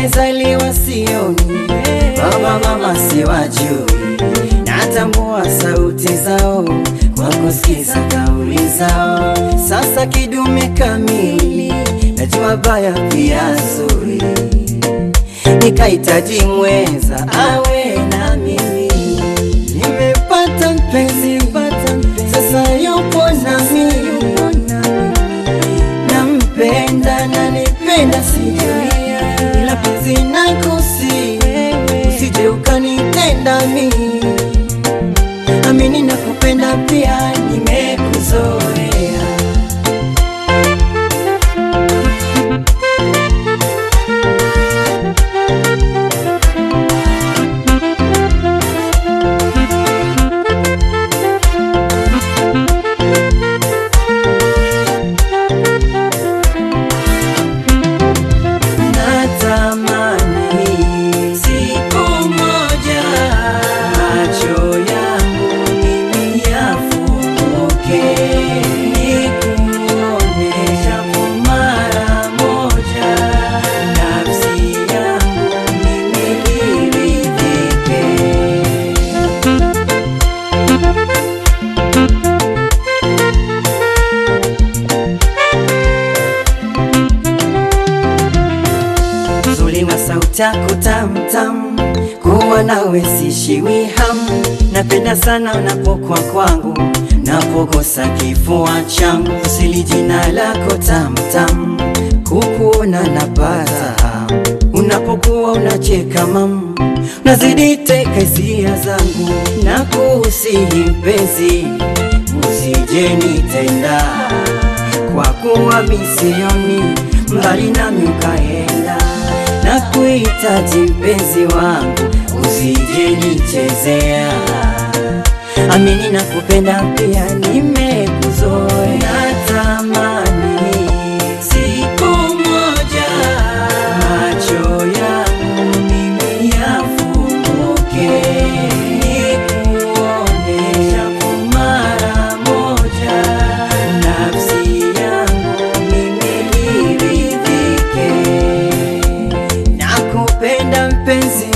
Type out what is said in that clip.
nimezaliwa sioni, baba mama siwajui, natambua sauti zao kwa kusikiza kauli zao. Sasa kidume kamili, najua baya pia zuri, nikahitaji mwenza awe na mimi. Nimepata mpenzi, sasa yupo nami, nampenda na nipenda sijui, ila penzi nakusi, usije ukanitenda mimi amini na kupenda pia, nimekuzoea. Natamani siku moja macho yangu mimi yafunguke, nikuone japo mara moja, nafsi yangu mimi iridhike. Uzuri wa sauti yako tamtam, kuwa nawe sishiwi hamu. Napenda sana unapokuwa kwangu, napokosa kifua changu. Usili jina lako tamtam, kukuona napata hamu. Unapokuwa unacheka mam, unazidi teka hisia zangu. Nakusihi mpenzi, usije nitenda kwa kuwa misioni mbali nami ukaenda, na kuhitaji mpenzi wangu, usije nichezea. Amini na kupenda pia, nimekuzoea. Natamani siku moja macho yangu mimi yafunguke, nikuone japo mara moja, nafsi yangu mimi iridhike. Nakupenda mpenzi